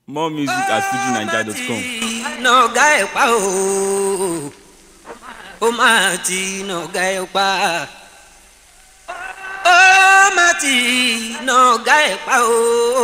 more music at fujinaija.com. nọ̀gá ẹ̀ pa o ó máa ti nọ̀gá ẹ̀ pa ó máa ti nọ̀gá ẹ̀ pa o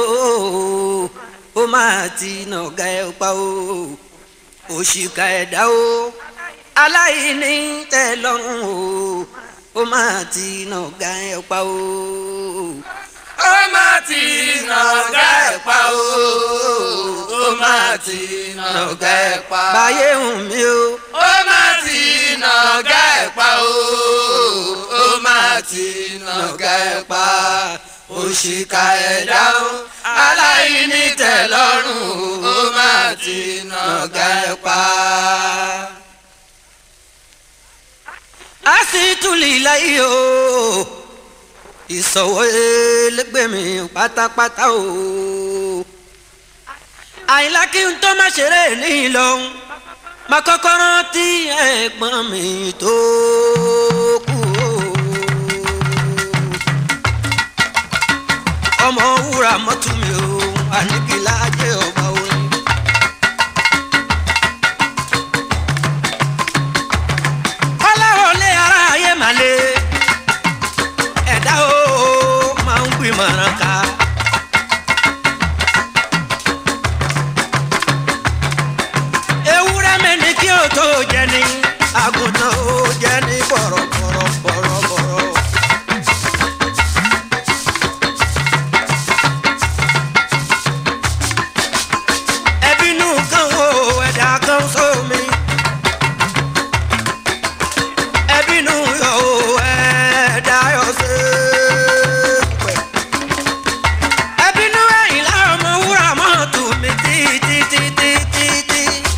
ó máa ti nọ̀gá ẹ̀ pa o òṣìkà ẹ̀dá o aláìní tẹ́ lọ́rùn o ó máa ti nọ̀gá ẹ̀ pa o ó máa ti nàgá ẹ̀ pa o ó máa ti nàgá ẹ̀ pa. báyé hùn mí o ó máa ti nàgá ẹ̀ pa o ó máa ti nàgá ẹ̀ pa. òṣìkà ẹ̀dá o aláìní tẹ́lọ́rùn ó máa ti nàgá ẹ̀ pa. a sì tún lè láyé o ìsọ̀wọ́ ẹlẹgbẹ́ mi pátápátá o àyìnlá kí n tó má ṣeré ní ìlọrin má kọ́kọ́ rántí ẹ̀gbọ́n mi tó kú o ọmọ wúrà mọ́tò mi o àníkìlá jẹ́ ọba orin. kọ́láwọlé ara ayé màlẹ́ ẹ̀dá o máa ń gbìmọ̀ràn ká. ewúrẹ́ mi ní kí o tó jẹ ní àgùntàn ó jẹ ní bọ̀rọ̀bọ̀rọ̀ bọ̀rọ̀bọ̀rọ̀. ẹbínú kan wo ẹ̀dá kan sómi. ẹbínú yọ o ẹ̀dá yọ sí pẹ̀. ẹbínú ẹ̀yìn láwọn ọmọ wúrà mọ́tò mi títítítítí.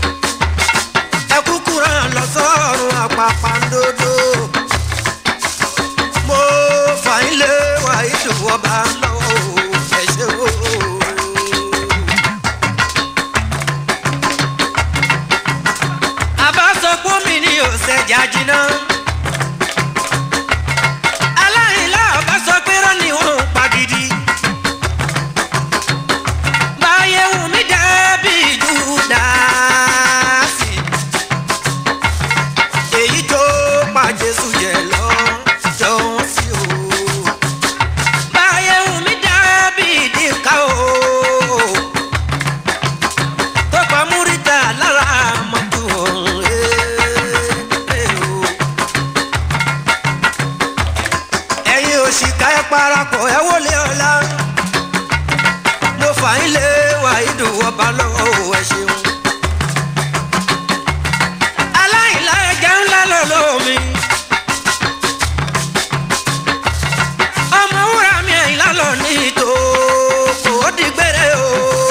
ẹkúkú ràn lọ sọ́run àpàpàǹdodo. mo fà ń lé wàyí tó ọba lọ́wọ́ o ẹ ṣe o. àbá sọ pé mi ni ò ṣẹ̀jà jiná. aláìlá ọba sọ pé rán ni wọn ò pa gidi. báyé wù mí dàbí júdásì. èyí tó pa jésù jẹ lọ jọ̀wọ́ sí o. báyé wù mí dàbí dìka o tó pa múrídà lára mọ́tò ọ̀hún, eh, eh, o. ẹ̀yin òṣìkà ẹ parapọ̀ ẹ wọlé ọ̀la mo fà ń lé wàhídù ọba lọ́wọ́ o, ẹ ṣeun. aláìlá ẹja ńlá lọ́lọ́ mi. ọmọ wúrà mi ẹ̀yìn lálọ́ ní ìtò kò ó di gbére o.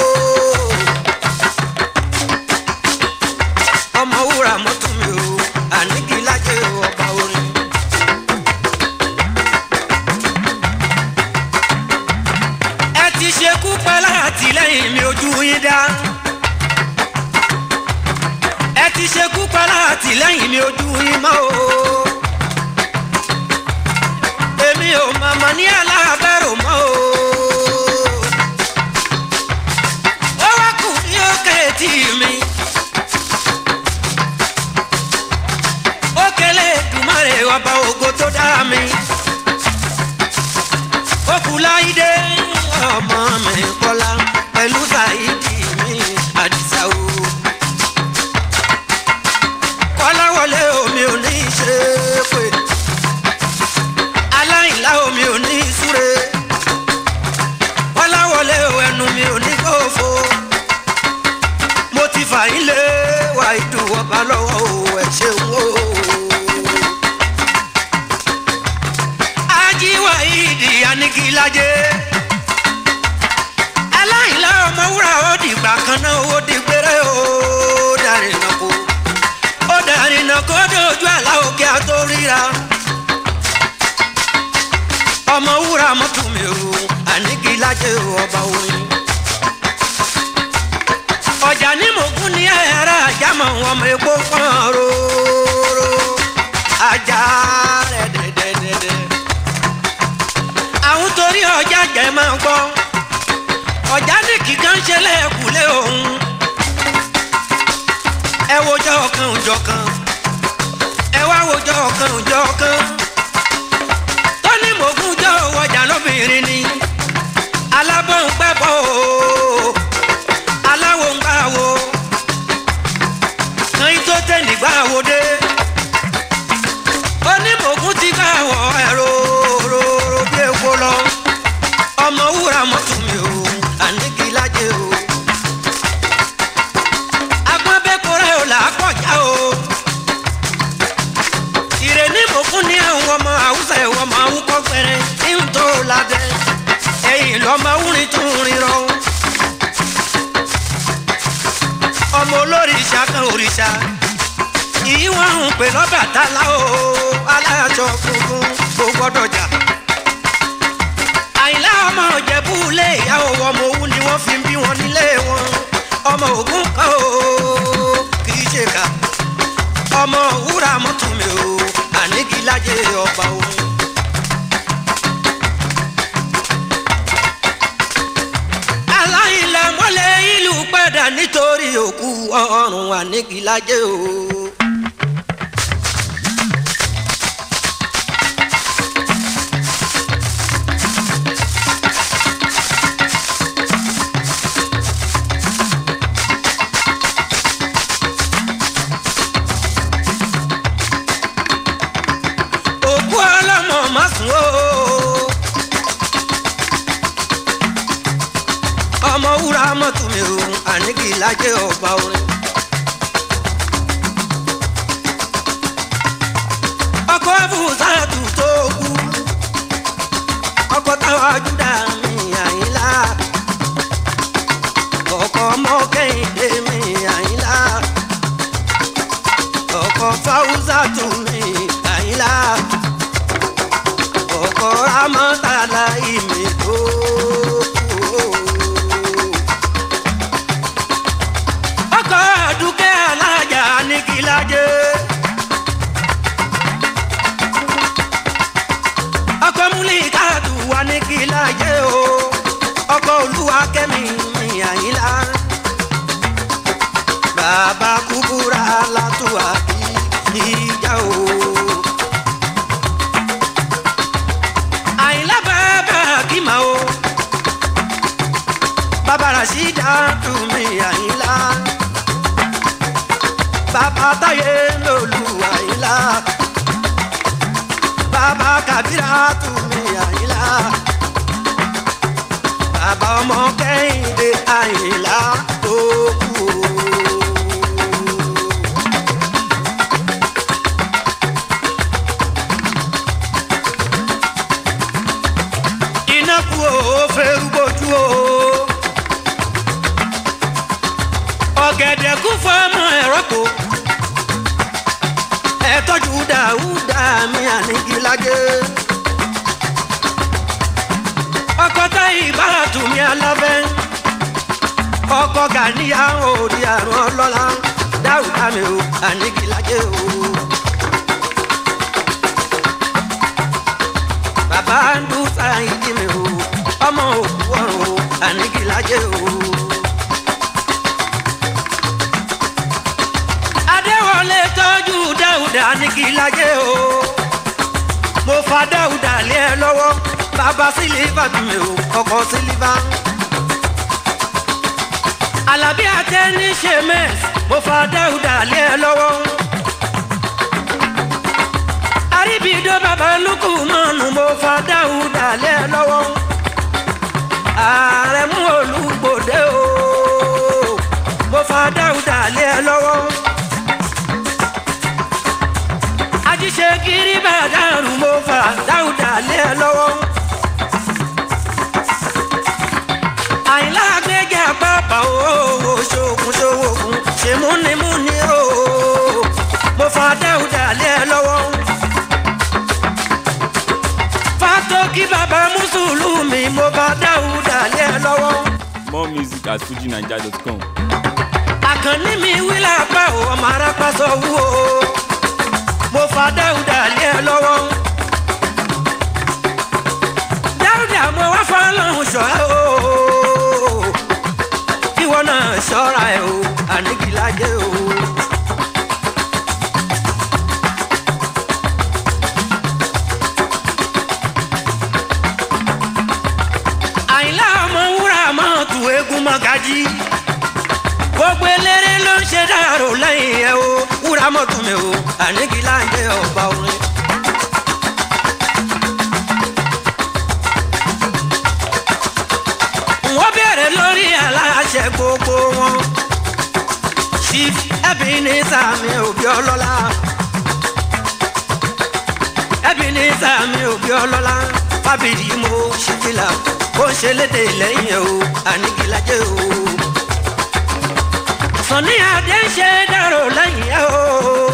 ọmọ wúrà mọ́tò mi o àníkí lájẹ́ ọba orin. ẹ ti ṣekú pẹ́ látìlẹ́yìn mi ojú yín dá. ẹ ti ṣekú pẹ́ látìlẹ́yìn mi ojú yín mọ́ o. èmi ò màmá ní aláàbẹ̀rù mọ́ o. ó wá kù ní òkè tì mí. ó kélé dùmarè ọba ògo tó dá mi. ó kú láìdé ọmọ mi kọ́lá pẹ̀lú sàìdì mi àdìsá o. kọ́lá wọlé omi ò ní í ṣe é pé aláìlá omi ò ní í súre. kọ́lá wọlé ẹnu mi ò ní kófo. mo ti fà yín lé wà ìdùn ọba lọ́wọ́ o ẹ̀ ṣeun o. ajíwá ìdí anigilaje aláìlá ọmọ wúrà ó dìgbà kan náà ó di gbére ó darí iná kó ó darí iná kó dojú àlá òkè àtó ríra ọmọ wúrà mọ́tò mi ò anigilaje ọba orin ọjà ní mògún ní ẹ̀rọ àjámọ̀ ọmọ epo pọ́n róró ajá rẹ̀ dẹ̀dẹ̀dẹ̀dẹ̀ àwọn torí ọjà jẹ́ máa gbọ́ ọjà ní kíkan ṣe lẹ́ẹ̀kúlé òun òjọ kan ẹ wá wòjọ kan òjọ kan tó ní mògùn jọ wọjà lóbìnrin ni alábọ̀ ń pẹ́ bọ̀ o aláwo ń gbà wo kan yín tó tẹ̀ nígbà wo dé onímọ̀gùn ti gbà wọ ẹ̀rọ rororo bí epo lọ ọmọ wúrà mọ́tò mi o àníkí lájẹ o agbọ́nbẹ́kọ̀rẹ́ ò là á kọjá o ìrèní mọ̀gùn ní àwọn ọmọ àwùsà ẹ̀wọ̀ ọmọ àwùkọ́ gbẹrẹ ní ń tó ládẹ ẹ̀yìn lọ́mọ wúrin tún rin rọ ọmọ olórìṣà kan òrìṣà yìí wọ́n ń pè lọ́bàtálá o aláṣọ funfun kò gbọ́dọ̀ jà. àyìnlá ọmọ òjẹ̀bú lé ìyàwó ọmọ òun ni wọ́n fi ń bí wọn nílé wọn ọmọ ògún kan o kì í ṣe ká ọmọ wúrà mọ́tò mi o àníkìlájẹ ọba òun. aláìlẹ̀ mọ́lẹ̀ ìlú padà nítorí òkú ọ̀run àníkìlájẹ o. òkú ọlọ́mọ má sùn o. ọmọ wúrà mọ́tò mi o àníkì lájẹ́ ọba orin. ọkọ̀ abúsàtù tó kú ọkọ̀ táwa júdà mi àyínlá ọkọ̀ ọmọ kẹ́hìndé mi àyínlá ọkọ̀ fáwùsàtù mi àyínlá ọkọ̀ ramọ́tàlá ìmì tó kú. ọkọ̀ dúkẹ́ alájà ní kìlájẹ́. ọkọ̀ múlíkàtù wà ní kìlájẹ́ o ọkọ̀ olúwa kẹ́mi mi àyínlá. bàbá kúkúrà látúwà bí ìjà o. àyìnlá bàbá kìmà o bàbá rasida tún mi àyìnlá bàbá táyé lòlù àyìnlá bàbá kàbírà tún mi àyìnlá bàbá ọmọ kẹ́hìndé àyìnlá tó kú o. iná kú o fẹ́rù bójú o. ọ̀gẹ̀dẹ̀ kú fọ́mọ ẹ̀rọ kò. ẹ tọ́jú dàúdà mi àníkìlágé. ọkọ̀ táyì bára tù mí alábẹ́. ọkọ̀ gàníyà òòrì àrùn ọlọ́lá dáúdà mi o àníkìlágé o. bàbá ń dún sáyidì mi o ọmọ òkú ọ̀run o àníkìlájẹ o. adéwọlé tọ́jú dáúdà àníkìlájẹ o mo fa dáúdà lé ẹ lọ́wọ́ bàbá sílífà tún mi o ọkọ̀ sílífà. alábí àtẹni ṣe mẹ́s mo fa dáúdà lé ẹ lọ́wọ́ àríbìdó bàbá lukú mọ́nù mo fa dáúdà lẹ́ lọ́wọ́ ààrẹ mú olùgbòde o mo fa dáúdà lẹ́ lọ́wọ́ ajíṣe kiri bàdàrú mo fa dáúdà lẹ́ lọ́wọ́ àyìnlá gbẹ́gẹ́ àpapọ̀ o ṣokùn ṣowókun ṣèmúnimúni o mo fa dáúdà lẹ́ lọ́wọ́ fatoki baba mùsùlùmí mo bá dáúdà lé ẹ lọ́wọ́. More music at fujinaija.com. àkànní mi wí lápá o ọmọ arápá sọ wú o mo fa dáúdà lé ẹ lọ́wọ́. dáúdà mo wá fọlọ́hún ṣọ́ ẹ o ìwọ náà ṣọ́ra ẹ o àníkìlájẹ o. gbogbo eléré ló ń ṣe dàrú lẹ́yìn ẹ̀ o wúrà mọ́tò mi o àníkí láǹdé ọba orin. wọ́n bẹ̀rẹ̀ lórí aláṣẹ gbogbo wọn. chief ebenezer mi òbí ọlọ́lá. ebenezer mi òbí ọlọ́lá. fábìlì mo ṣe fìlà ó ṣe lédè lẹ́yìn ẹ̀ o àníkìlájẹ́ o. sọ̀ni adé ń ṣe dárò lẹ́yìn ẹ̀ o.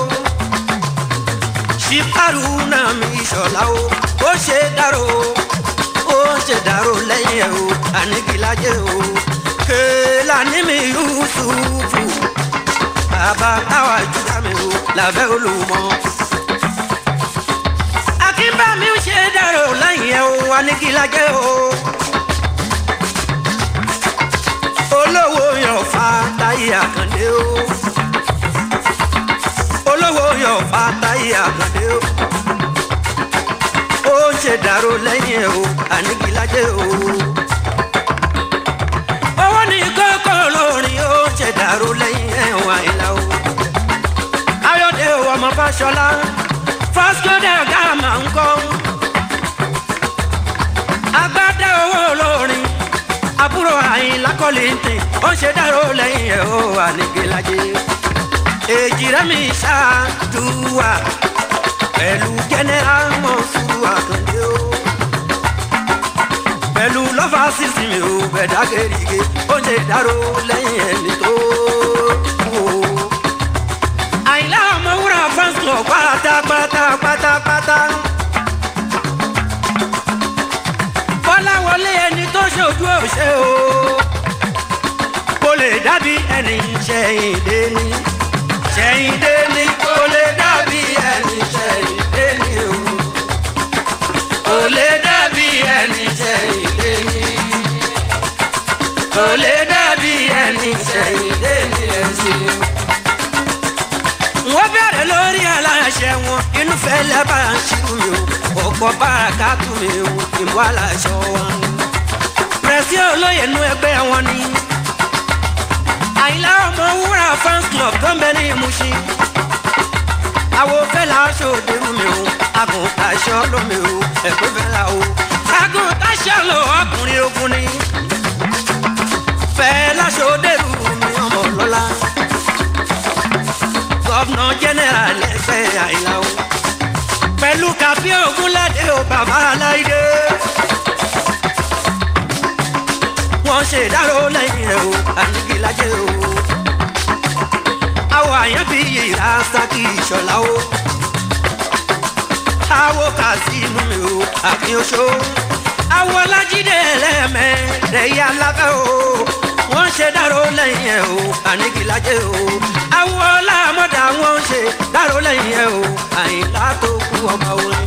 chief haruna mi ìṣọ̀lá o ó ṣe dárò ó ṣe dárò lẹ́yìn ẹ̀ o àníkìlájẹ́ o. kéèlà ní mi yusufu bàbá táwa júdà mi o làbẹ́ olùmọ̀. akínbámi ń ṣe dárò lẹ́yìn ẹ̀ o àníkìlájẹ́ o. olówó yan fa táyé àkàndé o. olówó yan fa táyé àkàndé o. ó ń ṣe dárò lẹ́yìn ẹ̀ o àníkìlájẹ́ o. owó ní kókó lórin ó ń ṣe dárò lẹ́yìn ẹ̀ o àyìnlá o. ayọ̀dẹ o ọmọ fàṣọlá fásitì gàmà ń kọ́. agbádá owó lórin àbúrò àyìnlá kọ́lé ń tè ó ń ṣe dárò lẹ́yìn ẹ̀ o àníkìlájẹ́. èjì rẹ̀ mi ṣáàdùwà pẹ̀lú jẹ́nẹ́rà mọ̀sùrù àkàndé o. pẹ̀lú lọ́fà sísìn mi ò bẹ̀dá gèrègè ó ń ṣe dárò lẹ́yìn ẹni tó kú o. àyìnlá ọmọwúrà fans club pátápátá pátápátá. bọ́láwọlé ẹni tó ṣojú òṣè o. kò lè dábì ẹni ṣẹ̀yìn dé ní. ṣẹ̀yìn dé ní kò lè dábì ẹni ṣẹ̀yìn dé ní o. kò lè dábì ẹni ṣẹ̀yìn dé ní. kò lè dábì ẹni ṣẹ̀yìn dé ní ẹ̀sìn. wọ́n bẹ̀rẹ̀ lórí aláṣẹ wọn inú fẹ́lẹ́ bá ń ṣírù mi o ọ̀pọ̀ bára ká tún mi o ìlú aláṣọ wọn. pẹ̀sì olóyè inú ẹgbẹ́ wọn ni àyìnlá ọmọ wúrà fans club tó ń bẹ ní ìmúṣin àwo fẹ́lá ṣòde mú mi o àgùntàṣọ lómi o ẹ̀kọ́ fẹ́lá o àgùntàṣọ lò ọkùnrin ogun ni fẹ́lá ṣòde rú mi ọmọ lọ́la gọ́vnà jẹ́nẹ́rà lẹ́gbẹ́ àyìnlá o pẹ̀lú kàfí ògúnládé o bàbá aláìdé wọ́n ṣe ìdárò lẹ́yìn ẹ̀ o àníkìlájẹ́ o àwọ̀ àyàn bí ìyá sákì ìṣọ̀lá o àwọ̀ kàsímù mi o àfihànṣó àwọ̀ ọlájídé ẹlẹ́mẹ̀ rẹ̀yà lábẹ́ o wọ́n ṣe dárò lẹ́yìn ẹ̀ o àníkìlájẹ́ o àwọ̀ ọlámọ́dà wọ́n ṣe dárò lẹ́yìn ẹ̀ o àyìnlá tó kú ọmọ orin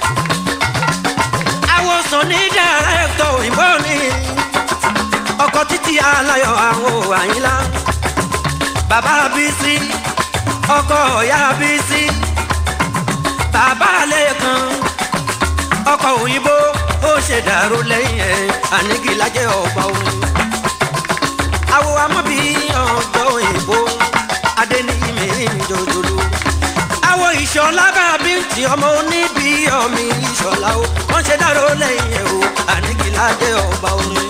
àwòsàn ní dàrẹ́tọ̀ òyìnbó ni ọkọ̀ títí aláyọ̀ àwọn àyìnlá bàbá bísí ọkọ ọ̀yá bísí bàbá lẹ́ẹ̀kan ọkọ̀ òyìnbó ó ṣe dàrú lẹ́yìn ẹ̀ àníkìlájẹ́ ọ̀pá orin àwọ amọ́bí ọ̀dọ́ òyìnbó adéníyìmí jòjòló àwọ ìṣọ̀lá bàbí tí ọmọ oníbi ọ̀mí ìṣọ̀lá ó wọ́n ṣe dàrú lẹ́yìn ẹ̀ o àníkìlájẹ́ ọ̀pá orin.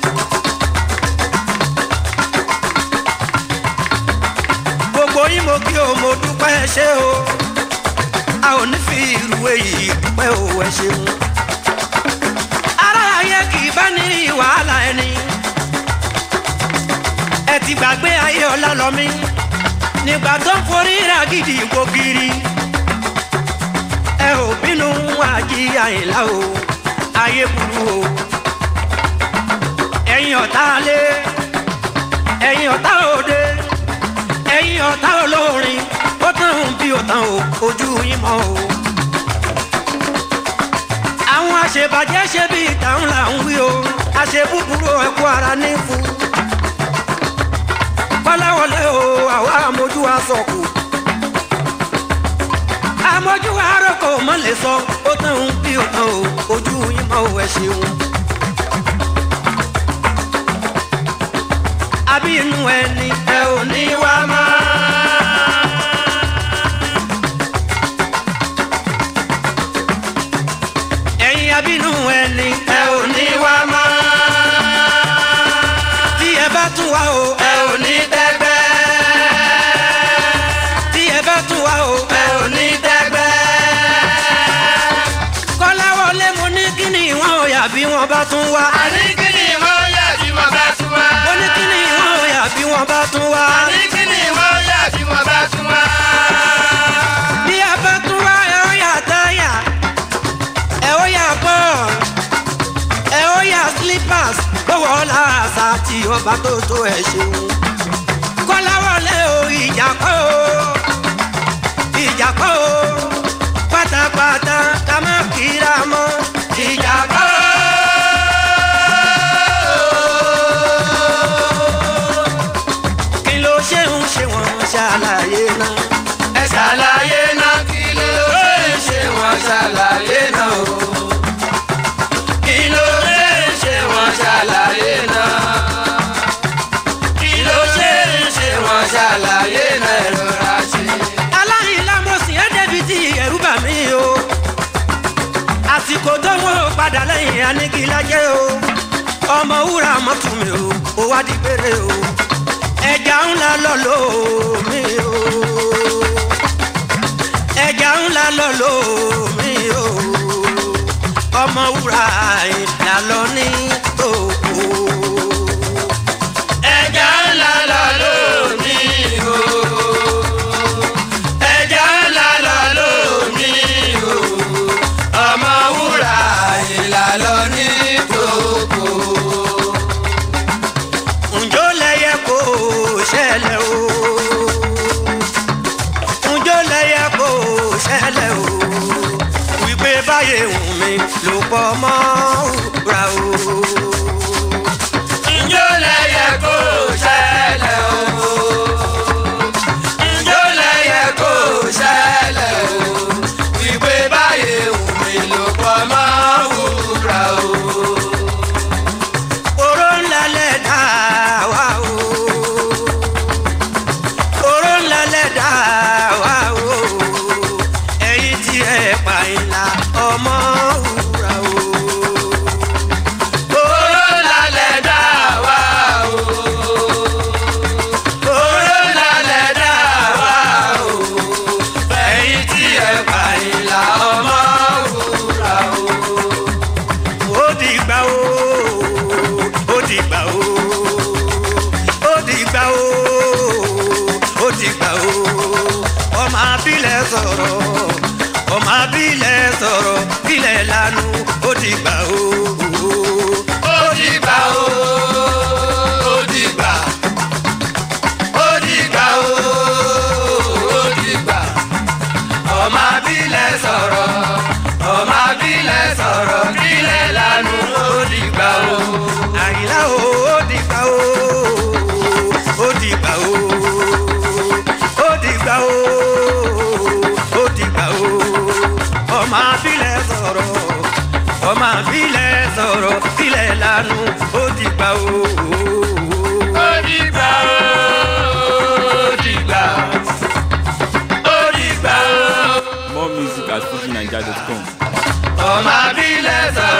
gbogbo yín mo kí o mo dúpẹ́ ṣé o a ò ní fi irú èyí dúpẹ́ o ẹ ṣeun. ara ayé kì í bá ní wàhálà ẹni ẹ ti gbàgbé ayé ọlá lọ mí nígbà tó ń forí ra gidi gbogiri ẹ ò bínú àjí àyìnlá o ayé burú o ẹ̀yin ọ̀tá lé ẹ̀yin ọ̀tá òde ẹ̀yin ọ̀tá olórin ó tán bí ó tán o ojú yín mọ́ o. àwọn àṣebàjẹ́ ṣe bí ìtàn là ń wí o àṣebúburú ẹ̀kú ara ní fún. kọ́láwọlé o àwa àmójú wa sọ̀kù. àmójú wa rọ̀kọ̀ mọ́ lè sọ ó tán bí ó tán o ojú yín mọ́ o ẹ ṣeun. abínú ẹni ẹ ò ní wá mọ́. ẹ̀yin abínú ẹni ẹ ò ní wá mọ́. tí ẹ bá tún wá o ẹ ò ní tẹ́gbẹ́. tí ẹ bá tún wá o ẹ ò ní tẹ́gbẹ́. kọ́láwọlé mo ní kí ni wọ́n ò yà bí wọ́n bá tún wá àní kí ni wọ́n yà tí mo bá tún wá. mo ní kí ni wọ́n ò yà bí wọ́n bá tún wá àní kí ni wọ́n yà tí mo bá tún wá. bí ẹ bá tún wá ẹ ó yà táyà ẹ ó yà bọ́ọ̀lù ẹ ó yà slippers gbọ́wọ́ làásà tí ọba tó tó ẹ ṣeun kọ́láwọlé o ìjà kọ́ o ìjà kọ́ o pátápátá ká má kíra mọ́ ìjà kọ́ o. kí ló ṣe ń ṣe wọ́n ṣàlàyé náà. ẹ ṣàlàyé náà kí ló ṣe ń ṣe wọ́n ṣàlàyé náà o. kí ló ṣe ń ṣe wọ́n ṣàlàyé náà. kí ló ṣe ń ṣe wọ́n ṣàlàyé náà ẹ rọra ṣe. aláìlá mo sì ẹ́ débi tí ẹ̀rú bà mí o àsìkò tó wọ́n padà lẹ́yìn anigilájẹ́ o ọmọ wúrà mọ́tò mi o ó wá di péré o ẹja ńlá lọ lò mí o ẹja ńlá lọ lò mí o ọmọ wúrà ìlà lọ ní òkú. ẹja ńlá lọ lómi o. ẹja ńlá lọ lómi o. ọmọ wúrà ìlà lọ ní tòkó. ǹjọ́ lẹ́yẹ kó ṣẹlẹ̀ o ǹjọ́ lẹ́yẹ kó ṣẹlẹ̀ o wípé báyé wù mí ló pọ̀ mọ́ òwúrà o. ǹjọ́ lẹ́yẹ kó ṣẹlẹ̀ o. ǹjọ́ lẹ́yẹ kó ṣẹlẹ̀ o. wípé báyé wù mí ló pọ̀ mọ́ wúrà o. oró ńlá lẹ̀ dá wa o oró ńlá lẹ̀ dá wa o ẹ̀yin tí ẹ pa ìlà ọmọ òwúrà o. Oró lálẹ́ dá wa o. Oró lálẹ́ dá wa o. Ẹ̀yin tí ẹ pa ìlà ọmọ wúrà o. ó dìgbà o ó dìgbà o ó dìgbà o ó dìgbà o ọmọ abilẹ̀ sọ̀rọ̀ ọmọ abilẹ̀ sọ̀rọ̀ bílẹ̀ lanu ó dìgbà o. Ó dìgbà o. Ó dìgbà. Ó dìgbà o. Ó dìgbà. Ọmọ abílẹ̀ sọ̀rọ̀. Ọmọ abílẹ̀ sọ̀rọ̀. Bílẹ̀ lanu ó dìgbà o. àyìnlá o ó dìgbà o ó dìgbà o ó dìgbà o ó dìgbà o ọmọ abilẹ̀ sọ̀rọ̀ ọmọ abilẹ̀ sọ̀rọ̀ bílẹ̀ lanu ó dìgbà o. Ó dìgbà o. Ó dìgbà. Ó dìgbà o. More music at fujinaija.com. ọmọ abílẹ̀ sọ̀rọ̀.